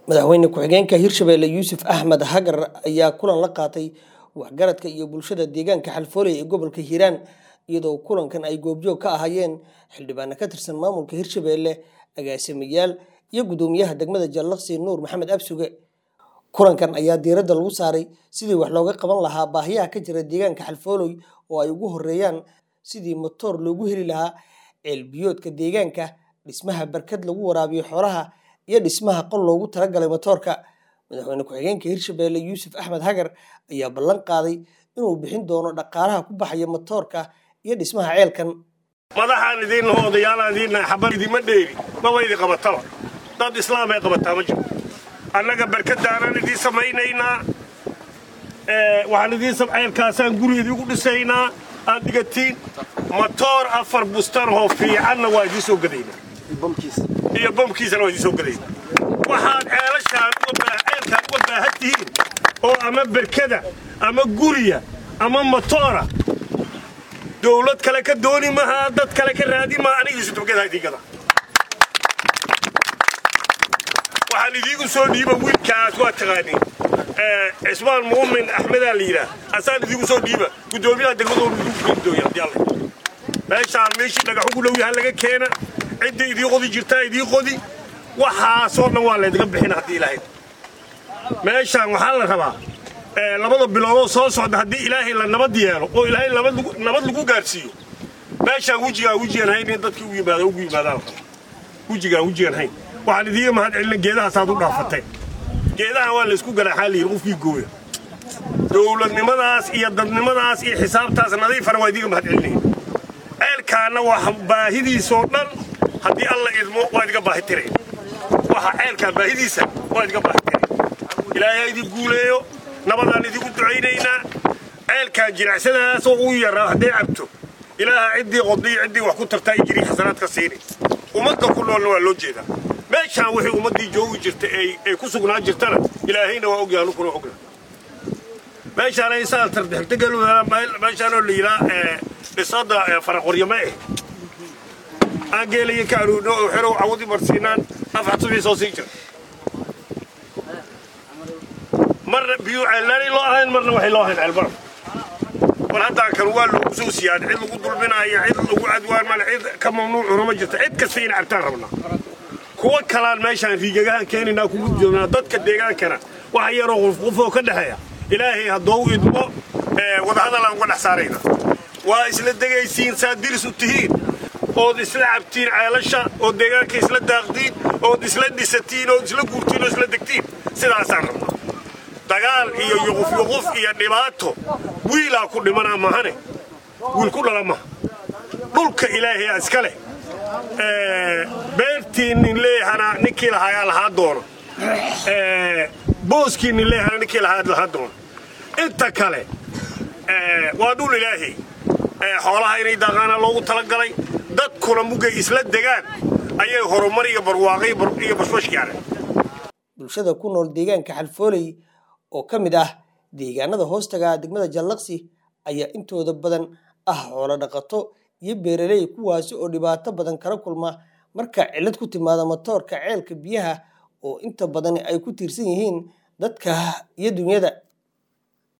madaxweyne ku-xigeenka hirshabelle yuusuf axmed hagar ayaa kulan la qaatay waxgaradka iyo bulshada deegaanka xalfooley ee gobolka hiiraan iyadoo kulankan ay goobjoog ka ahaayeen xildhibaano ka tirsan maamulka hirshabelle agaasimayaal iyo gudoomiyaha degmada jallaqsi nuur maxamed absuge kulankan ayaa diiradda lagu saaray sidii wax looga qaban lahaa baahiyaha ka jira deegaanka xalfooley oo ay ugu horeeyaan sidii matoor loogu heli lahaa ceelbiyoodka deegaanka dhismaha barkad lagu waraabiyo xoolaha iyo dhismaha qol loogu talagalay matoorka madaxweyne ku-xigeenka hirshabelle yuusuf axmed hagar ayaa ballan qaaday inuu bixin doono dhaqaalaha ku baxaya matoorka iyo dhismaha ceelkan madaxaan idiinna odayaalaan idiinna xabar idima dheeri maba idi qabataba dad islaamay qabataa ma jiro annaga barkadaanaan idiin samaynaynaa waxaan idiin ceelkaasaan guri idiigu dhisaynaa aad dhigatiin matoor afar bustanhoo fiicanna waa idiin soo gadaynaa iyo bamkiisana waa idiin soo gadaynaa waxaad ceelashaan ceelkaan uga baahan tihiin oo ama berkada ama guriya ama matoora dawlad kale ka dooni mahaa dad kale ka raadi maha anigiisu dabgada idiingada waxaan idiigu soo dhiiba wiilkaas waa taqaaniin cismaan muumin axmedaa la yidhaah asaan idiigu soo dhiiba guddoomiyaha degmadooda idigu geendooya haddii alla meeshaan meeshii dhagaxugu dhow yaha laga keena cidda idii qodi jirtaa idii qodi waxaasoo dhan waa laydiga bixina haddii ilaahay meeshaan waxaa la rabaa labada biloodoo soo socda haddii ilaahay la nabad yeelo oo ilaahay nabad lagu gaadhsiiyo meeshaan wejigaa wejigaan hayn in dadkii u yimaada ugu yimaadaan wejigaan wejigaan hayn waxaan idiiga mahad celina geedahaasaad u dhaafateen geedahan waa laysku ganaaxaa layidhi qofkii gooya dowladnimadaas iyo dadnimadaas iyo xisaabtaas nadiifana waa idiiga mahad celinaya ceelkaanna waa baahidiisoo dhan haddii alla idmo waa idiga baahi tiraya waxa ceelkaan baahidiisa waa idiga baahi tiraya ilaahay ha idin guuleeyo nabadaan idigu ducaynaynaa ceelkaan jiracsadaasoo uu yaraa hadday cabto ilaaha ciddii qodiy ciddii wax ku tartaa i jirii xasanaad ka siini ummadda ku noolna waa loo jeedaa meeshaan wixii ummaddii joogi jirta ay ku sugnaan jirtana ilaahayna waa ogyaha nukuna ogna meeshaan ay saa tardextegaluda meeshaanoo la yidhaa dhisada faraqoryama eh aan geelaya ka aruurno oo xerow cawadi marsiinaan afxad subii soo sii jira marna biyuu ceellaanay loo ahayn marna waxay loo ahayn ceelbaraf war haddaan kan waa loogu soo siyaad cid lagu dulminaayo cid lagu cadwaan male cid ka mamnuucuna ma jirta cid kasta ina cabtaan rabnaa kuwa kalaan meeshaan riigagahaan keenaynaa kugu joognaa dadka deegaankana waxa yaroo qufqufoo ka dhexeeya ilaahay haddoo u idmo wadahadalaan uga dhex saarayna waa isla degaysiin saad diris u tihiin ood isla cabtiin ceelasha ood deegaanka isla daaqdiin ood isla dhisatiin ood isla guurtiin oo isla degtiin sidaasaan rabnaa dagaal iyo yuqufyuquf iyo dhibaato wiilaa ku dhimanaa mahane wiil ku dhala maha dhulka ilaahayaa iska leh beertii nin leeyahana ninkii lahaa lahaa doono booskii nin leeyahana ninkii lahaa lahaa doono inta kale waa dhul ilaahay xoolaha inay daaqaana loogu talagalay dadkuna mugay isla degaan ayay horumar iyo barwaaqay iyo bashbash gaareen bulshada ku nool deegaanka xalfooley oo ka mid ah deegaanada hoostaga degmada jallaqsi ayaa intooda badan ah xoolo dhaqato iyo beeraley kuwaasi oo dhibaato badan kala kulma marka cillad ku timaada matoorka ceelka biyaha oo inta badan ay ku tiirsan yihiin dadka iyo dunyada